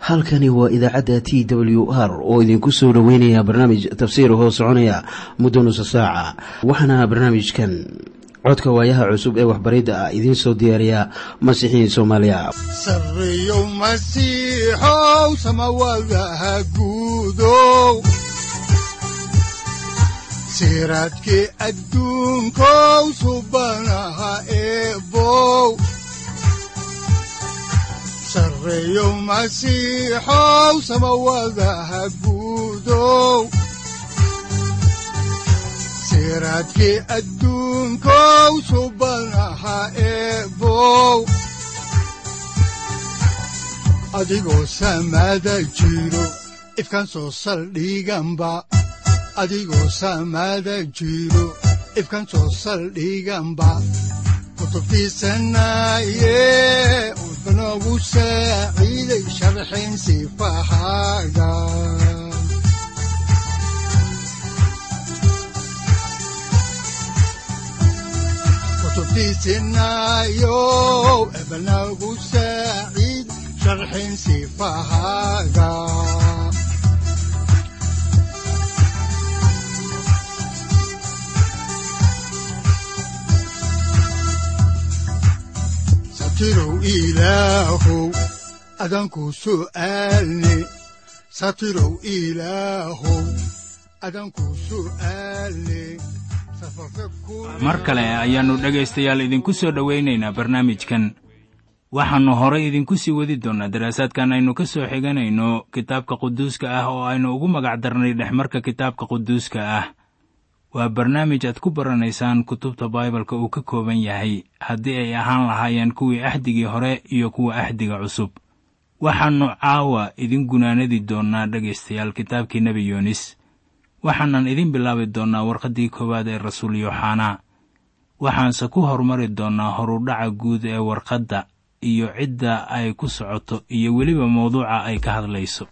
halkani waa idaacadda t w r oo idinku soo dhoweynaya barnaamij tafsiir hoo soconaya muddo nusa saaca waxaana barnaamijkan codka waayaha cusub ee waxbaridda ah idiin soo diyaariya masiixiin soomaaliya sareyow masiixow samawadaha guudow siraadkii adduunkow subanaha eebow sareyow masiixow samawadaha guudow siraadkii adduunkow subanaha eebow adigoo samaada jiro ifkaan soo saldhiganba adigoo samaada jiro ifkaan soo saldhiganba kutubtiisanaye udbanogu saaciiday sharxin sifahaaga kutubtiisinayow ebanagu saaciid sharxin sifahaaga satirow ilaahow adanku su'aalne satirow ilaahow adanku su'aalne mar kale ayaannu dhegaystayaal idinku soo dhowaynaynaa barnaamijkan waxaannu horay idinku sii wadi doonnaa daraasaadkan aynu ka soo xiganayno kitaabka quduuska ah oo aynu ugu magac darnay dhexmarka kitaabka quduuska ah waa barnaamij aad ku baranaysaan kutubta baibalka uu ka kooban yahay haddii ay ahaan lahaayeen kuwii axdigii hore iyo kuwa axdiga cusub waxaannu caawa idin gunaanadi doonnaa dhegaystayaal kitaabkii nebi yuunis waxaanan idin bilaabi doonnaa warqaddii koowaad ee rasuul yooxanaa waxaanse ku hormari doonnaa horudhaca guud ee warqadda iyo cidda ay ku socoto iyo weliba mawduuca ay ka hadlayso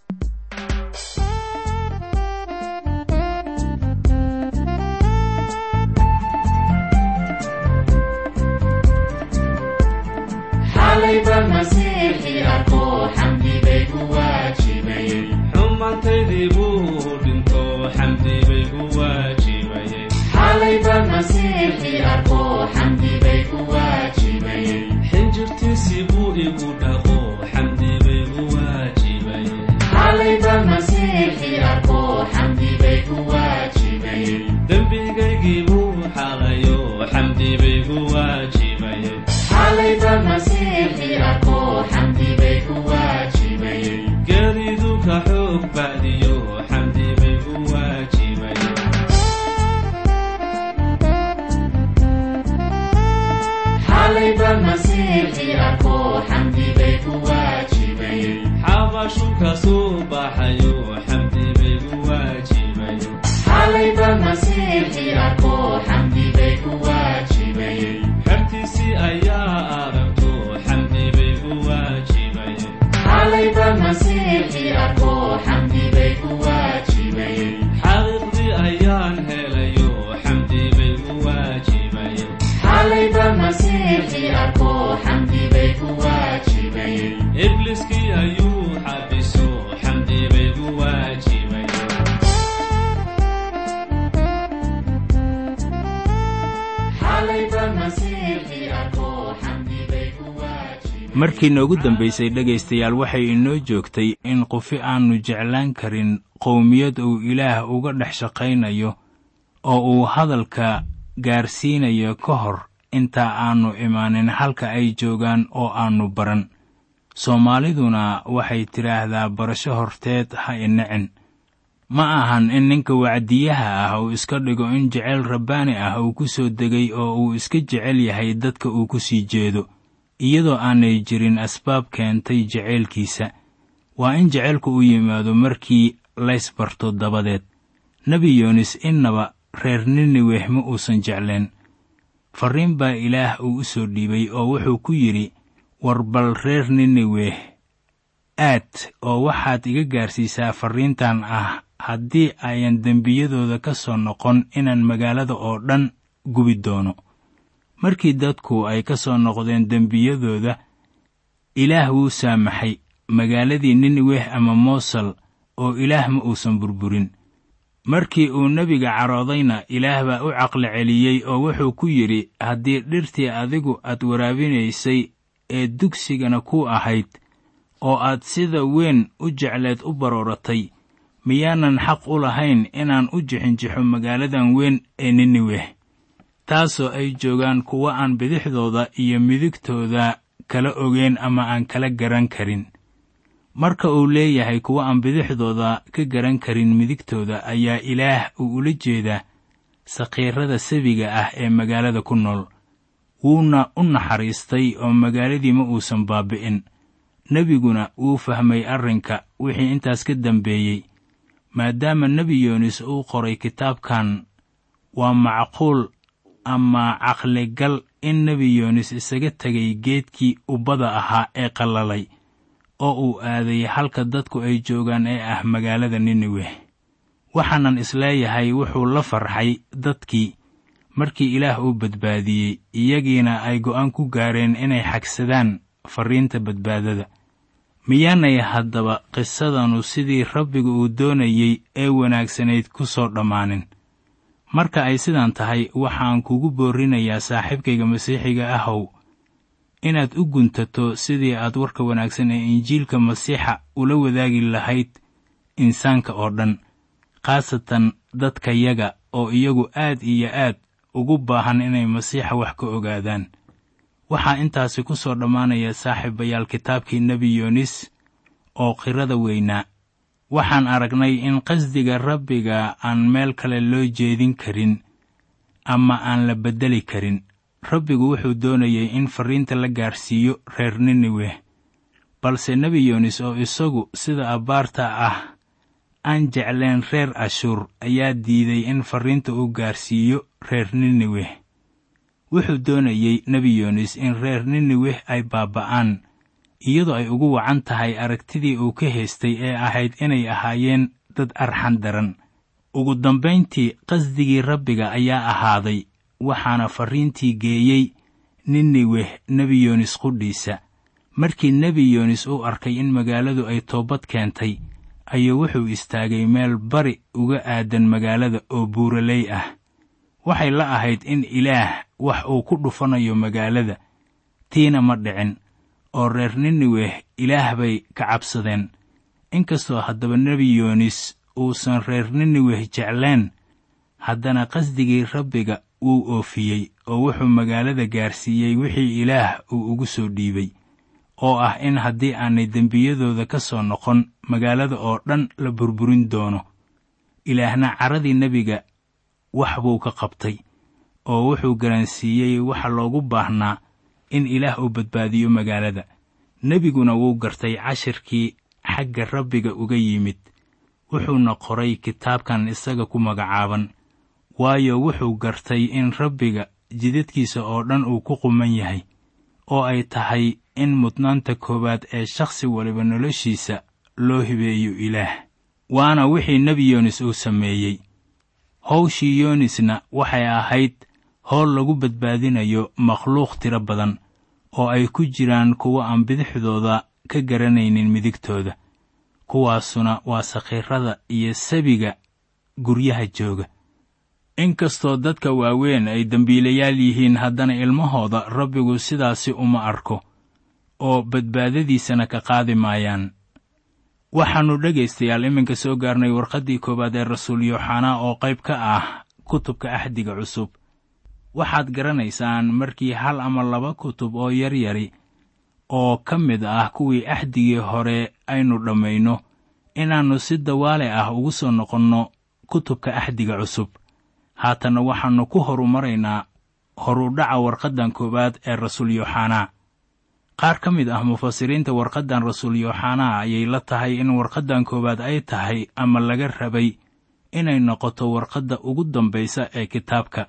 markii noogu dambaysay dhegaystayaal waxay inoo joogtay in qufi aannu jeclaan karin qowmiyad uu ilaah uga dhex shaqaynayo oo uu hadalka gaarsiinayo ka hor intaa aannu imaanin halka ay joogaan oo aannu baran soomaaliduna waxay tidhaahdaa barasho horteed ha inacin ma ahan in ninka wacdiyaha ah uu iska dhigo in jeceyl rabbaani ah uu ku soo degay oo uu iska jecel yahay dadka uu ku sii jeedo iyadoo aanay jirin asbaab keentay jeceylkiisa waa in jeceylku u yimaado markii laysbarto dabadeed nebi yoonis innaba reer niniweh ma uusan jecleen farriin baa ilaah uu u soo dhiibay oo wuxuu ku yidhi war bal reer niniweh aad oo waxaad iga gaarsiisaa farriintan ah haddii ayan dembiyadooda ka soo noqon inaan magaalada oo dhan gubi doono markii dadku ay ka soo noqdeen dembiyadooda ilaah wuu saamaxay magaaladii niniweh ama moosal oo ilaah ma uusan burburin markii uu nebiga caroodayna ilaah baa u caqli celiyey oo wuxuu ku yidhi haddii dhirtii adigu aad waraabinaysay ee dugsigana ku ahayd oo aad sida weyn u jecleed u barooratay miyaanan xaq u lahayn inaan u jixinjixo magaaladan weyn ee niniweh taasoo ay joogaan kuwa aan bidixdooda iyo midigtooda kala ogeyn ama aan kala garan karin marka uu leeyahay kuwa aan bidixdooda ka garan karin midigtooda ayaa ilaah uu ula jeedaa sakhiirada sabiga ah ee magaalada ku nool wuuna u naxariistay oo magaaladii ma uusan baabi'in nebiguna wuu fahmay arrinka wixii intaas ka dambeeyey maadaama nebi yoonis uu qoray kitaabkan waa macquul ama caqligal in nebi yoonis isaga tegay geedkii ubbada ahaa ee qallalay oo uu aaday halka dadku ay joogaan ee ah magaalada niniweh waxaanan isleeyahay wuxuu la farxay dadkii markii ilaah uu badbaadiyey iyagiina ay go'aan ku gaareen inay xagsadaan farriinta badbaadada miyaanay haddaba qisadanu sidii rabbiga uu doonayey ee wanaagsanayd ku soo dhammaanin marka ay sidan tahay waxaan kugu boorrinayaa saaxiibkayga masiixiga ahow inaad u guntato sidii aad warka wanaagsan ee injiilka masiixa ula wadaagi lahayd insaanka oo dhan khaasatan dadkayaga oo iyagu aad iyo aad ugu baahan inay masiixa wax ka ogaadaan waxaa intaasi ku soo dhammaanaya saaxiibayaal kitaabkii nebi yoonis oo qirada weynaa waxaan aragnay in qasdiga rabbiga aan meel kale loo jeedin karin ama aan la beddeli karin rabbigu wuxuu doonayey in farriinta la gaarsiiyo reer niniweh balse nebi yoonis oo isagu sida abbaarta ah aan jecleen reer ashuur ayaa diiday in farriinta uu gaarsiiyo reer niniweh wuxuu doonayey nebi yoonis in reer niniweh ay baaba'aan iyadoo ay ugu wacan tahay aragtidii uu ka haystay ee ahayd inay ahaayeen dad arxan daran ugu dambayntii qasdigii rabbiga ayaa ahaaday waxaana farriintii geeyey niniweh nebi yoonis qudhiisa markii nebi yoonis uu arkay in magaaladu ay toobad keentay ayuu wuxuu istaagay meel bari uga aadan magaalada oo buuraley ah waxay la ahayd in ilaah wax uu ku dhufanayo magaalada tiina ma dhicin oo reer niniweh ilaah bay ka cabsadeen inkastoo haddaba nebi yoonis uusan reer niniweh jecleen haddana qasdigii rabbiga wuu oofiyey oo wuxuu magaalada gaarsiiyey wixii ilaah uu ugu soo dhiibay oo ah in haddii aanay dembiyadooda ka soo noqon magaalada oo dhan la burburin doono ilaahna caradii nebiga wax buu ka qabtay oo wuxuu garansiiyey waxa loogu baahnaa in ilaah uu badbaadiyo magaalada nebiguna wuu gartay cashirkii xagga rabbiga uga yimid wuxuuna qoray kitaabkan isaga ku magacaaban waayo wuxuu gartay in rabbiga jidadkiisa oo dhan uu ku quman yahay oo ay tahay in mudnaanta koowaad ee shakhsi waliba noloshiisa loo hibeeyo ilaah waana wixii nebi yoonis uu sameeyey howshii yoonisna waxay ahayd howl lagu badbaadinayo makhluuq tiro badan oo ay ku jiraan kuwa aan bidixdooda ka garanaynin midigtooda kuwaasuna waa sakhiirada iyo sabiga guryaha jooga inkastoo dadka waaweyn ay dembiilayaal yihiin haddana ilmahooda rabbigu sidaasi uma arko oo badbaadadiisana ka qaadi maayaan waxaannu dhegaystayaal iminka soo gaarnay warqaddii koowaad ee rasuul yooxanaa oo qayb ka ah kutubka axdiga cusub waxaad garanaysaan markii hal ama laba kutub oo yaryari oo ka mid ah kuwii axdigii hore aynu dhammayno inaannu si dawaale ah ugu soo noqonno kutubka axdiga cusub haatanna waxaannu ku horumaraynaa horudhaca warqaddan koowaad ee rasuul yooxanaa qaar ka mid ah mufasiriinta warqaddan rasuul yooxanaa ayay la tahay in warqaddan koowaad ay tahay ama laga rabay inay noqoto warqadda ugu dambaysa ee kitaabka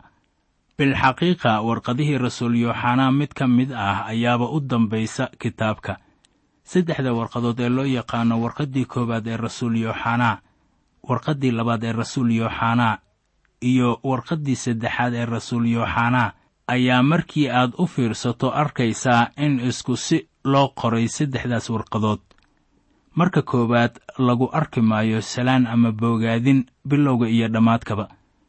bilxaqiiqa warqadihii rasuul yooxanaa mid ka mid ah ayaaba u dambaysa kitaabka saddexda warqadood ee loo yaqaano warqaddii koowaad ee rasuul yooxanaa warqaddii labaad ee rasuul yooxanaa iyo warqaddii saddexaad ee rasuul yooxanaa ayaa markii aad u fiirsato arkaysaa in isku si loo qoray saddexdaas warqadood marka koowaad lagu arki maayo salaan ama boogaadin bilowga iyo dhammaadkaba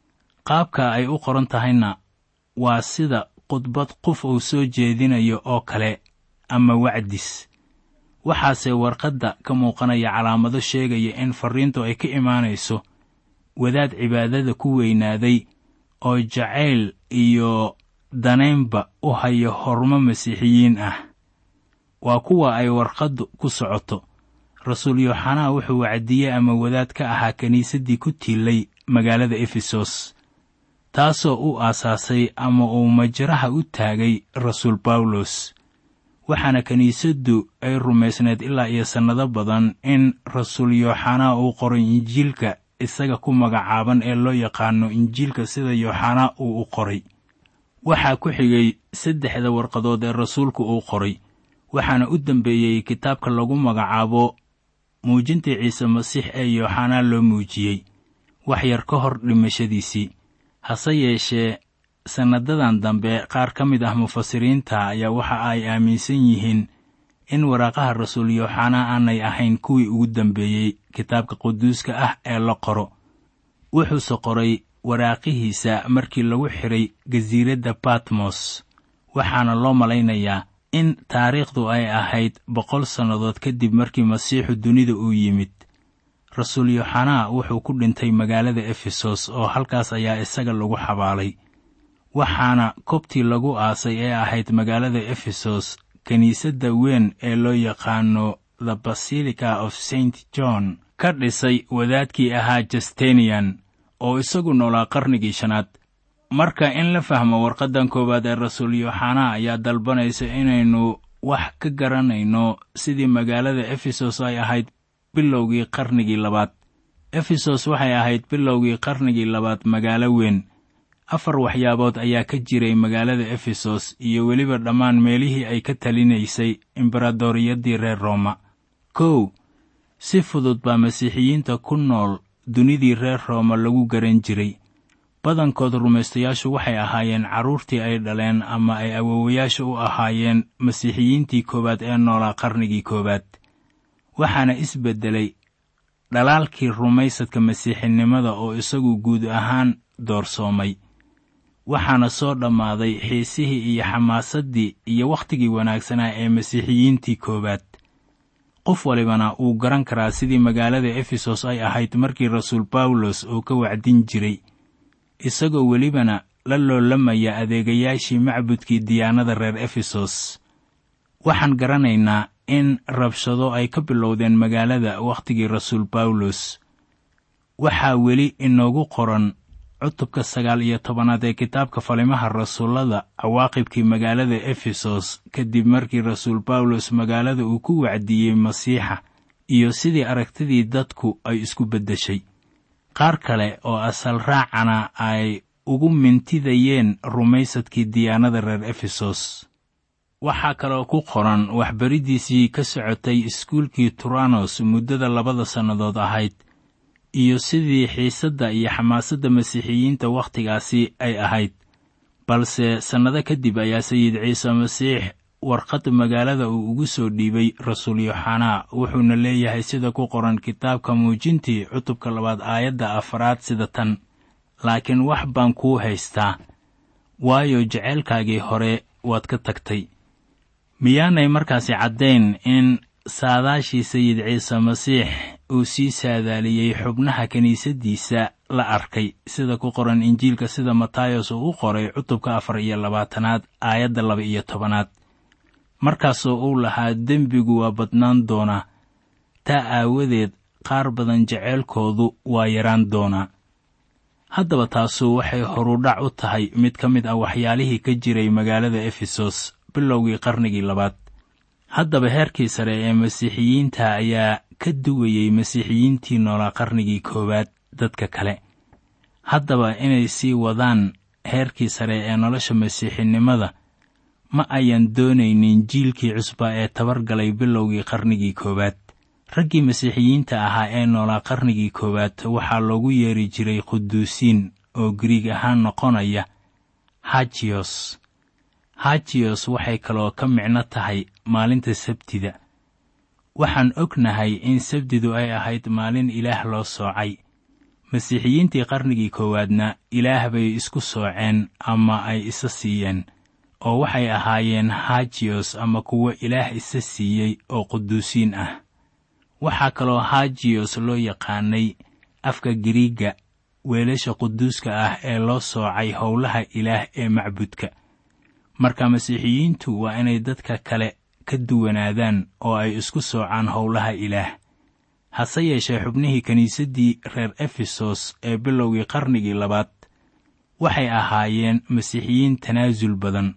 qaabka ay u qoran tahayna waa sida khudbad qof uu soo jeedinayo oo kale ama wacdis waxaase warqadda ka muuqanaya calaamado sheegaya in farriintu ay ka imaanayso wadaad cibaadada ku weynaaday oo jacayl iyo danaynba u haya hormo masiixiyiin ah waa kuwa ay warqaddu ku socoto rasuul yooxanaa wuxuu wacdiye ama wadaad ka ahaa kiniisaddii ku tiilay magaalada efesos taasoo u aasaasay ama uu majraha u taagay rasuul bawlos waxaana kiniisaddu ay rumaysnayd ilaa iyo sannado badan in rasuul yooxanaa uu qoray injiilka isaga ku magacaaban ee loo yaqaano injiilka sida yooxanaa uu u qoray waxaa ku xigay saddexda warqadood ee rasuulku uu qoray waxaana u dambeeyey kitaabka lagu magacaabo muujintii ciise masiix ee yooxanaa loo muujiyey wax yar ka hor dhimashadiisii hase yeeshee sannadadan dambe qaar ka mid ah mufasiriinta ayaa waxa ay aaminsan yihiin in waraaqaha rasuul yooxanaa aanay ahayn kuwii ugu dambeeyey kitaabka quduuska ah ee la qoro wuxuuse qoray waraaqihiisa markii lagu xidhay gasiiradda batmos waxaana loo malaynayaa in taariikhdu ay ahayd boqol sannadood kadib markii masiixu dunida uu yimid rasuul yooxanaa wuxuu ku dhintay magaalada efesos oo halkaas ayaa isaga lagu xabaalay waxaana kobtii lagu aasay ee ahayd magaalada efesos kiniisadda weyn ee loo yaqaano the basilica of st john ka dhisay wadaadkii ahaa justenian oo isagu noolaa qarnigii shanaad marka in la fahmo warqaddan koowaad ee rasuul yooxanaa ayaa dalbanaysa inaynu wax ka garanayno sidii magaalada efesos ay ahayd bilowgii qarnigii labaad efesos waxay ahayd bilowgii qarnigii labaad magaalo weyn afar waxyaabood ayaa ka jiray magaalada efesos iyo weliba dhammaan meelihii ay ka talinaysay embaradoriyaddii reer rooma kow si fudud baa masiixiyiinta ku nool dunidii reer rooma lagu garan jiray badankood rumaystayaashu waxay ahaayeen carruurtii ay dhaleen ama ay awoowayaasha u ahaayeen masiixiyiintii koowaad ee noolaa qarnigii koowaad waxaana isbeddelay dhalaalkii rumaysadka masiixinimada oo isagu guud ahaan doorsoomay waxaana soo dhammaaday xiisihii iyo xamaasaddii iyo wakhtigii wanaagsanaa ee masiixiyiintii koowaad qof walibana wuu garan karaa sidii magaalada efesos ay ahayd markii rasuul bawlos uu ka wacdin jiray isagoo welibana la loolamaya adeegayaashii macbudkii diyaanada reer efesos waxaan garanaynaa in rabshado ay ka bilowdeen magaalada wakhtigii rasuul bawlos waxaa weli inoogu qoran cutubka sagaal iyo tobanaad ee kitaabka falimaha rasuullada cawaaqibkii magaalada efesos kadib markii rasuul bawlos magaalada uu ku wacdiyey masiixa iyo sidii aragtidii dadku ay isku beddeshay qaar kale oo asal raacana ay ugu mintidayeen rumaysadkii diyaanada reer efesos waxaa kaloo ku qoran waxbariddiisii ka socotay iskuulkii turanos muddada labada sannadood ahayd iyo sidii xiisadda iyo xamaasadda masiixiyiinta wakhtigaasi ay ahayd balse sannado kadib ayaa sayid ciise masiix warqad magaalada uu ugu soo dhiibay rasuul yooxanaa wuxuuna leeyahay sida ku qoran kitaabka muujintii cutubka labaad aayadda afaraad sida tan laakiin wax baan kuu haystaa waayo jeceylkaagii hore waad ka tagtay miyaanay markaasi caddayn in saadaashii sayid ciise masiix uu sii saadaaliyey xubnaha kiniisaddiisa la arkay sida ku qoran injiilka sida matayos uu u qoray cutubka afar iyo labaatanaad aayadda laba iyo tobanaad markaasoo uu lahaa dembigu waa badnaan doonaa taa aawadeed qaar badan jeceylkoodu waa yaraan doonaa haddaba taasu waxay horudhac u tahay mid ka mid ah waxyaalihii ka jiray magaalada efesos bilowgii qarnigii labaad haddaba heerkii sare ee masiixiyiinta ayaa ka duwayey masiixiyiintii noolaa qarnigii koowaad dadka kale haddaba inay sii wadaan heerkii sare ee nolosha masiixinimada ma ayan doonaynin jiilkii cusba ee tabargalay bilowgii qarnigii koowaad raggii masiixiyiinta ahaa ee noolaa qarnigii koowaad waxaa loogu yeeri jiray quduusiin oo giriig ahaan noqonaya hajiyos hajiyos waxay kaloo ka micno tahay maalinta sabtida waxaan ognahay in sabdidu ay ahayd maalin ilaah loo soocay masiixiyiintii qarnigii koowaadna ilaah bay isku sooceen ama ay isa siiyeen oo waxay ahaayeen hajiyos ama kuwo ilaah isa siiyey oo quduusiin ah waxaa kaloo hajiyos loo yaqaanay afka giriigga weelasha quduuska ah ee loo soocay howlaha ilaah ee macbudka marka masiixiyiintu waa inay dadka kale ka duwanaadaan oo ay isku soocaan howlaha ilaah hase yeeshee xubnihii kiniisaddii reer efesos ee bilowgii qarnigii labaad waxay ahaayeen masiixiyiin tanaasul badan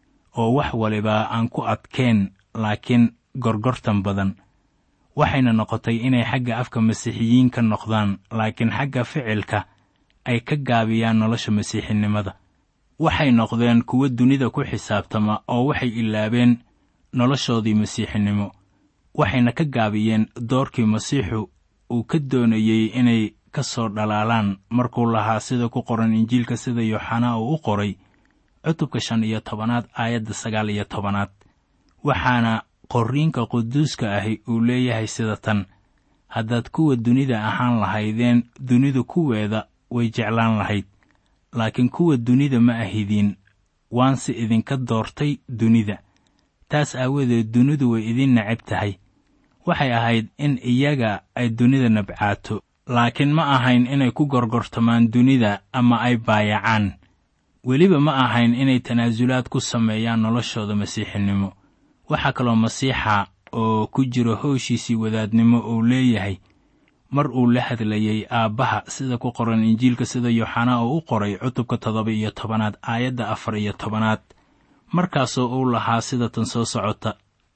oo wax waliba aan ku adkeen laakiin gorgortan badan waxayna noqotay inay xagga afka masiixiyiin ka noqdaan laakiin xagga ficilka ay ka gaabiyaan nolosha masiixinimada waxay noqdeen kuwo dunida ku xisaabtama oo waxay ilaabeen noloshoodii masiixinimo waxayna ka gaabiyeen doorkii masiixu uu ka doonayey inay ka soo dhalaalaan markuu lahaa sida ku qoran injiilka sida yooxanaa uu u qoray cutubka shan iyo tobanaad aayadda sagaal iyo tobanaad waxaana qorriinka quduuska ahi uu leeyahay sida tan haddaad kuwa dunida ahaan lahaydeen dunidu kuweeda way jeclaan lahayd laakiin kuwa dunida ma ahidiin waanse idinka doortay dunida taas aawadeed dunidu way idin necab tahay waxay ahayd in iyaga ay dunida nabcaato laakiin ma ahayn inay ku gorgortamaan dunida ama ay baayacaan weliba ma ahayn inay tanaasulaad ku sameeyaan noloshooda masiixinimo waxaa kaloo masiixa oo ku jiro howshiisii wadaadnimo uu leeyahay mar uu la hadlayey aabbaha sida ku qoran injiilka sida yooxanaa oo u qoray cutubka toddoba iyo tobanaad aayadda afar iyo tobanaad markaasoo uu lahaa sida tan soo socota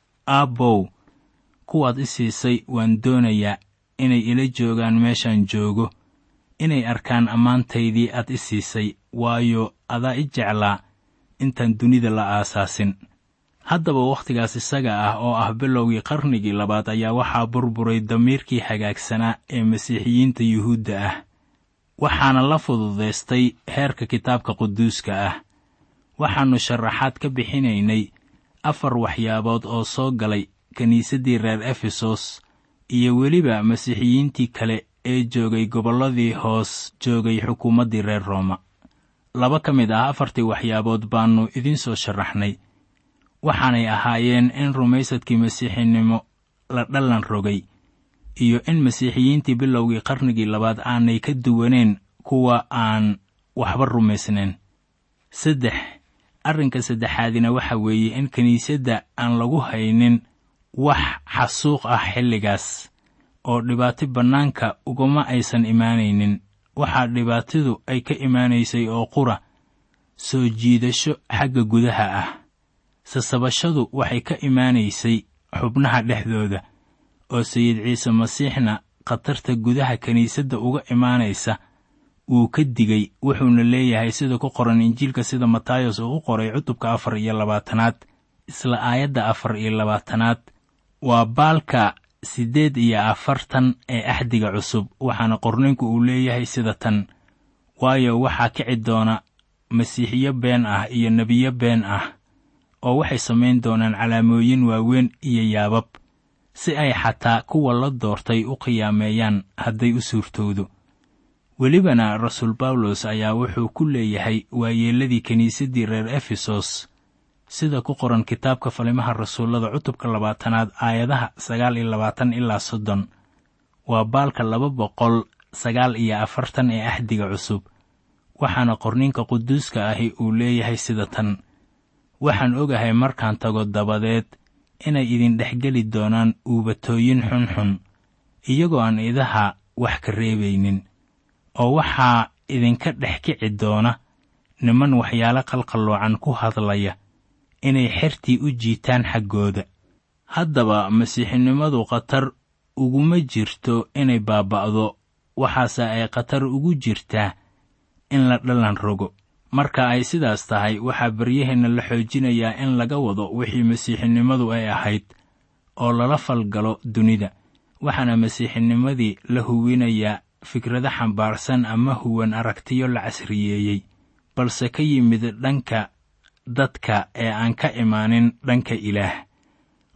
aabbow kuwaad i siisay waan doonayaa inay ila joogaan meeshaan joogo inay arkaan ammaantaydii aad i siisay waayo adaa i jeclaa intaan dunida la aasaasin haddaba wakhtigaas isaga ah oo ah bilowgii qarnigii labaad ayaa waxaa burburay damiirkii hagaagsanaa ee masiixiyiinta yuhuudda ah waxaana la fududaystay heerka kitaabka quduuska ah waxaannu sharaxaad ka bixinaynay afar waxyaabood oo soo galay kiniisaddii reer efesos iyo weliba masiixiyiintii kale ee joogay gobolladii hoos joogay xukuumaddii reer rooma laba ka mid ah afartii waxyaabood baannu idiin soo sharaxnay waxaanay ahaayeen in rumaysadkii masiixinimo la dhallan rogay iyo in masiixiyiintii bilowgii qarnigii labaad aanay ka duwaneen kuwa aan waxba rumaysnayn saddex arrinka saddexaadina waxa weeye in kiniisadda aan lagu haynin wax xasuuq ah xilligaas oo dhibaato bannaanka ugama aysan imaanaynin waxaa dhibaatadu ay ka imaanaysay oo qura soo jiidasho xagga gudaha ah sasabashadu waxay ka imaanaysay xubnaha dhexdooda oo sayid ciise masiixna khatarta gudaha kiniisadda uga imaanaysa wuu ka digay wuxuuna leeyahay sida ku qoran injiilka sida matayos uu u qoray cutubka afar iyo labaatanaad isla aayadda afar iyo labaatanaad waa baalka siddeed iyo afartan ee axdiga cusub waxaana qorninku uu leeyahay sida tan waayo waxaa kici doona masiixiyo been ah iyo nebiyo been ah oo waxay samayn doonaan calaamooyin waaweyn iyo yaabab si ay xataa kuwa la doortay u khiyaameeyaan hadday u suurtowdo welibana rasuul bawlos ayaa wuxuu ku leeyahay waayeelladii kiniisaddii reer efesos sida ku qoran kitaabka falimaha rasuullada cutubka labaatanaad aayadaha sagaal iyo labaatan ilaa soddon waa baalka laba boqol sagaal iyo afartan ee axdiga cusub waxaana qorninka quduuska ahi uu leeyahay sida tan waxaan ogahay markaan tago dabadeed inay idin dhexgeli doonaan uubatooyin xunxun iyagoo aan idaha wax ka reebaynin oo waxaa idinka dhex kici doona niman waxyaalo qalqalloocan ku hadlaya inay xertii u jiitaan xaggooda haddaba masiixinimadu khatar uguma jirto inay baaba'do waxaase ay khatar ugu jirtaa in la dhallan rogo marka ay sidaas tahay waxaa baryaheenna la xoojinayaa in laga wado wixii masiixinimadu ay ahayd oo lala falgalo dunida waxaana masiixinimadii la huwinayaa fikrado xambaarsan ama huwan aragtiyo la casriyeeyey balse ka yimid dhanka dadka ee aan ka imaanin dhanka ilaah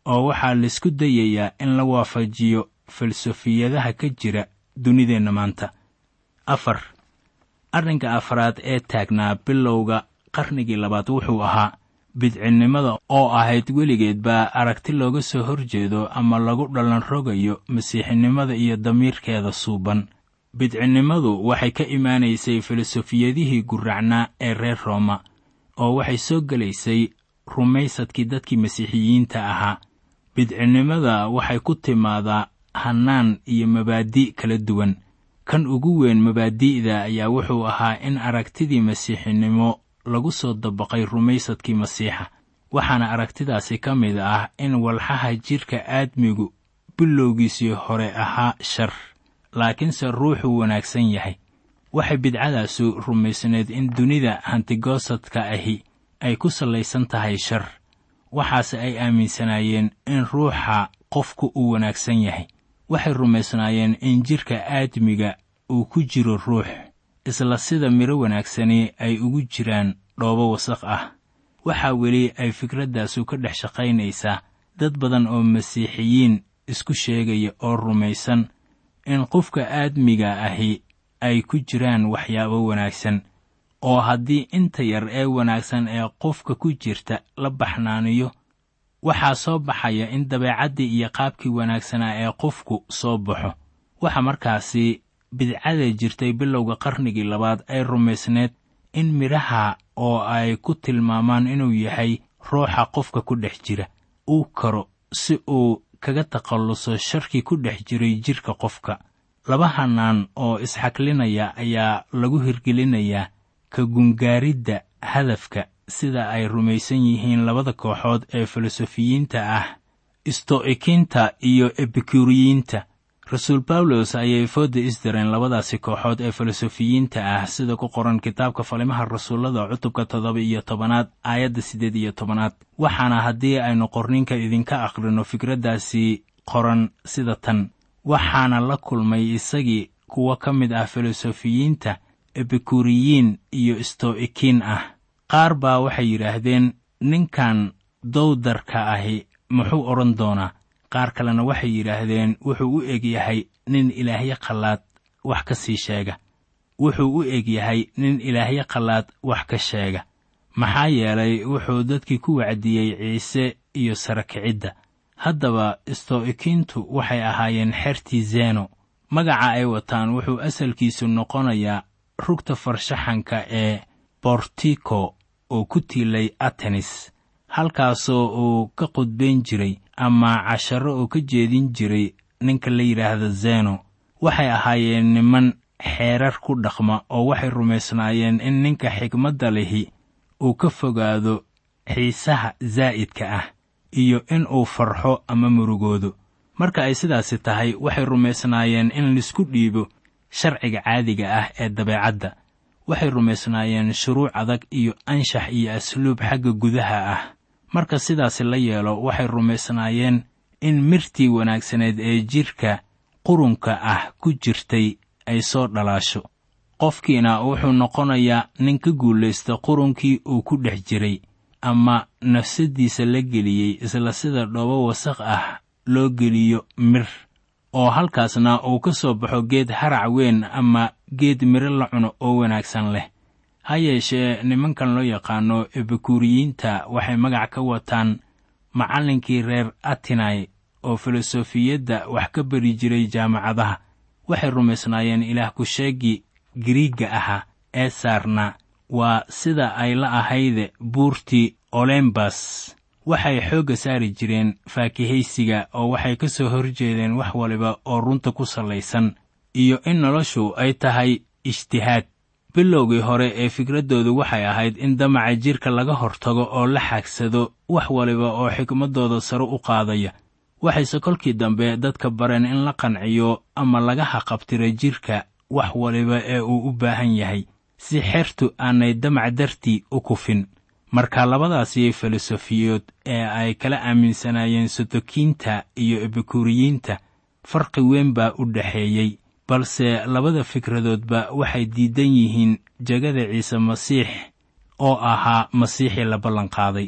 oo waxaa laisku dayayaa in la waafajiyo falsafiyadaha ka jira dunideenna maanta afar arrinka afraad ee taagnaa bilowga qarnigii labaad wuxuu ahaa bidcinnimada oo ahayd weligeed baa aragti looga soo horjeedo ama lagu dhallan rogayo masiixinimada iyo damiirkeeda suuban bidcinnimadu waxay ka imaanaysay filosofiyadihii gurracnaa ee reer rooma oo waxay soo gelaysay rumaysadkii dadkii masiixiyiinta ahaa bidcinnimada waxay ku timaadaa hannaan iyo mabaadi' kala duwan kan ugu weyn mabaadi'da ayaa wuxuu ahaa in aragtidii masiixinimo lagu soo dabaqay rumaysadkii masiixa waxaana aragtidaasi ka mid ah in walxaha jidhka aadmigu bilowgiisii hore ahaa shar laakiinse ruuxuu wanaagsan yahay waxay bidcadaasu rumaysneed in dunida hantigoosadka ahi ay ku sallaysan tahay shar waxaase ay aaminsanaayeen in ruuxa qofku uu wanaagsan yahay waxay rumaysnaayeen in jidhka aadmiga uu ku jiro ruux isla sida midho wanaagsani ay ugu jiraan dhoobo wasaq ah waxaa weli ay fikraddaasu ka dhex shaqaynaysaa dad badan oo masiixiyiin isku sheegaya oo rumaysan in qofka aadmiga ahi ay ku jiraan waxyaabo wanaagsan oo haddii inta yar ee wanaagsan ee qofka ku jirta la baxnaaniyo waxaa soo baxaya in dabeecaddii iyo qaabkii wanaagsanaa ee qofku soo baxo waxa markaasi bidcada jirtay bilowga qarnigii labaad ay rumaysneed in midhaha oo ay ku tilmaamaan inuu yahay ruuxa qofka ku dhex jira uu karo si uu kaga takhalluso sharkii ku dhex jiray jidhka qofka laba hannaan oo isxaklinaya ayaa lagu hirgelinayaa ka gungaaridda hadafka sida ay rumaysan yihiin labada kooxood ee filosofiyiinta ah isto'ikiinta iyo ebikuriyiinta rasuul bawlos ayay fooda isdireen labadaasi kooxood ee filosofiyiinta ah sida ku qoran kitaabka falimaha rasuullada cutubka toddoba iyo tobanaad aayadda siddeed iyo tobanaad waxaana haddii aynu qorninka idinka akhrino fikraddaasi qoran sida tan waxaana la kulmay isagii kuwo ka mid ah filosofiyiinta ebikuriyiin iyo isto'ikiin ah qaar baa waxay yidhaahdeen ninkan dowdarka ahi muxuu odhan doonaa qaar kalena waxay yidhaahdeen wuxuu u eg yahay nin ilaahyo qallaad wax ka sii sheega wuxuu u eg yahay nin ilaahyo qallaad wax ka sheega maxaa yeelay wuxuu dadkii ku wacdiyey ciise iyo sara kicidda haddaba isto'ikiintu waxay ahaayeen xertii zeno magaca ay wataan wuxuu asalkiisu noqonayaa rugta farshaxanka ee bortiko oo ku tiilay atenis halkaasoo uu ka qudbayn jiray ama casharo oo ka jeedin jiray ninka la yidhaahda zeno waxay ahaayeen niman xeerar ku dhaqma oo waxay rumaysnaayeen in ninka xigmadda lihi uu ka fogaado xiisaha zaa'idka ah iyo in uu farxo ama murugoodo marka ay sidaasi tahay waxay rumaysnaayeen in laisku dhiibo sharciga caadiga ah ee dabeecadda waxay rumaysnaayeen shuruuc adag iyo anshax iyo asluub xagga gudaha ah marka sidaasi la yeelo waxay rumaysnaayeen in mirtii wanaagsaneed ee jidhka qurunka ah ku jirtay ay soo dhalaasho qofkiina wuxuu noqonayaa nin ka guulaysta qurunkii uu ku dhex jiray ama nafsaddiisa la geliyey isla sida dhoobo wasaq ah loo geliyo mir oo halkaasna uu ka soo baxo geed harac weyn ama geed miro la cuno oo wanaagsan leh ha yeeshee nimankan loo yaqaano ebikuriyiinta waxay magac ka wataan macallinkii reer atinai oo filosofiyadda wax ka bari jiray jaamacadaha waxay rumaysnaayeen ilaah ku-sheegii giriigga ahaa ee saarnaa waa sida ay la ahayde buurtii olembas waxay xoogga saari jireen faakihaysiga oo waxay ka soo horjeedeen wax waliba oo runta ku sallaysan iyo in noloshu ay tahay ijtihaad bilowgii hore ee fikraddoodu waxay ahayd in damaca jidhka laga hortago oo la xaagsado wax waliba oo xikmaddooda sare u qaadaya waxayse kolkii dambe dadka bareen in la qanciyo ama laga haqabtira jidhka wax waliba ee uu u baahan yahay si xertu aanay damac dartii u kufin marka labadaasi filosofiyood ee ay kala aaminsanaayeen sotokiinta iyo ebikuriyiinta farqi weyn baa u dhexeeyey balse labada fikradoodba waxay diidan yihiin jegada ciise masiix oo ahaa masiixii la ballanqaaday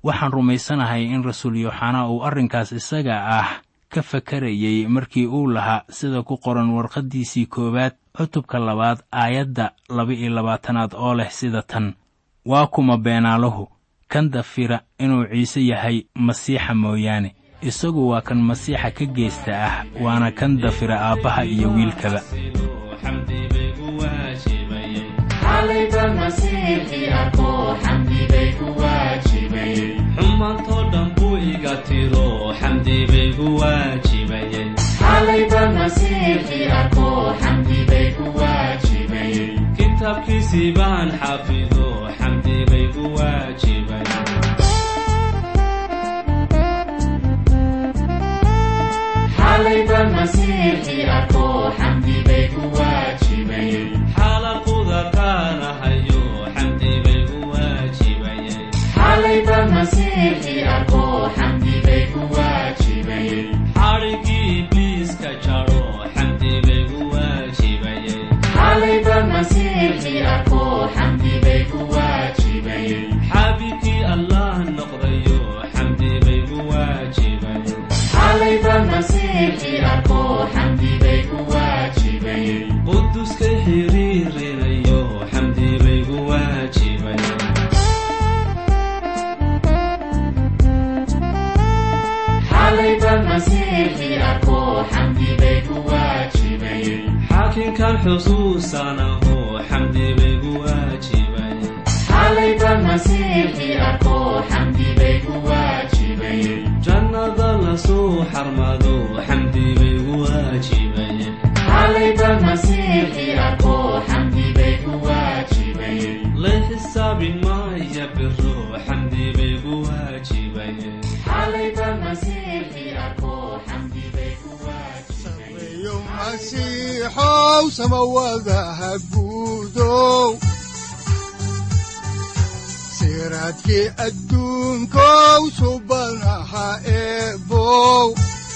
waxaan rumaysanahay in rasuul yooxanaa uu arrinkaas isaga ah ka fakarayey markii uu lahaa sida ku qoran warqaddiisii koowaad cutubka labaad aayadda laba-iyo labaatanaad oo leh sida tan waa kuma beenaaluhu kan dafira inuu ciise yahay masiixa mooyaane isagu waa kan masiixa ka geesta ah waana kan dafira aabbaha iyo wiilkaba xumaantoo dhan buu iga tiro xamdi baygu waajibayey kitaabkiisii baan xafido xamdi baygu waajibayey xalaquda kaanahayo xamdi baygu waajibayey xadhigii ibliiska jaro xamdi baygu waajibayey xaabikii allah noqdayo xamdi baygu waajibayey quduska xiriirinayo xamdi baygu waajibayey xaakinkan xusuusanaho xamdi baygu waajibayey jannada lasoo xarmado xamdi baygu waajibayey la xisaabi maaya biro xamdi baygu waajibayey sareeyo masiixow samawadaha guudow siraadkii adduunkow subanaha eebow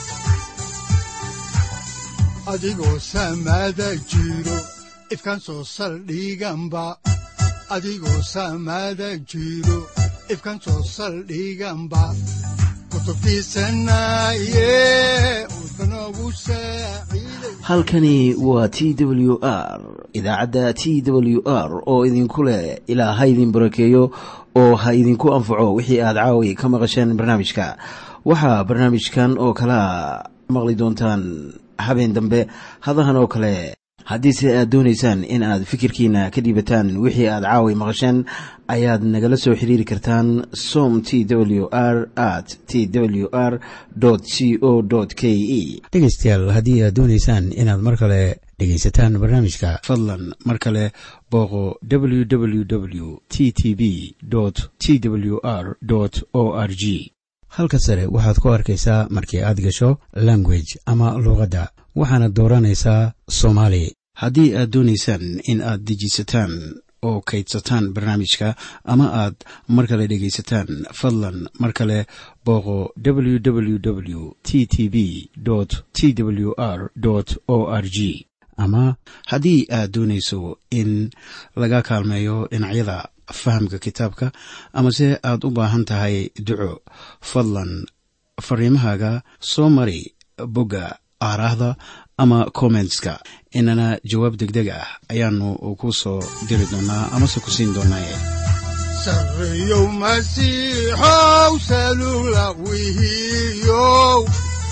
adigoo samada jiro ifkan soo saldhiganba adigoo samada jiro ifkan soo saldhiganba kutubtiisanaye udbanogu saaciiday halkani waa t w r idaacadda t w r oo idinku leh ilaa ha idin barakeeyo oo ha idinku anfaco wixii aad caawi ka maqasheen barnaamijka waxaa barnaamijkan oo kalea maqli doontaan habeen dambe hadahan oo kale haddiise aad doonaysaan in aad fikirkiina ka dhiibataan wixii aad caawi maqasheen ayaad nagala soo xiriiri kartaan som t w r at t w r c o k e dhegaystayaal haddii aad doonaysaan inaad mar kale dhegaysataan barnaamijka fadlan mar kale booqo www t t b t w r o r g halka sare waxaad ku arkaysaa markii aad gasho language ama luuqadda waxaana dooranaysaa soomaali haddii aad doonaysaan in aad dejisataan oo kaydsataan barnaamijka ama aad mar kale dhegaysataan fadlan mar kale booqo www t t b t w r o r g ama haddii aad doonayso in laga kaalmeeyo dhinacyada fahamka kitaabka amase aad u baahan tahay duco fadlan fariimahaaga soo mari bogga aaraahda ama kommentska inana jawaab degdeg ah ayaanu ku soo diri doonaa amase ku siin doonaaye sareeyow masiixow salula wihiyow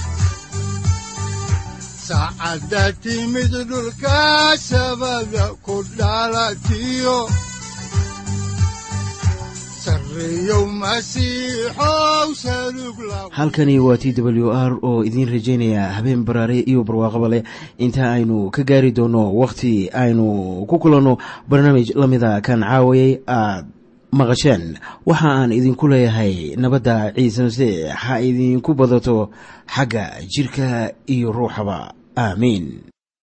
saacadda timid dhulka sabada ku dhalatiyo sareeyow masiixow salug la halkani waa t w r oo idiin rajaynaya habeen baraare iyo barwaaqaba leh inta aynu ka gaari doono wakhti aynu ku kulanno barnaamij la mida kan caawayay aad maqasheen waxa aan idinku leeyahay nabadda ciise masiix ha idinku badato xagga jidhka iyo ruuxaba aamiin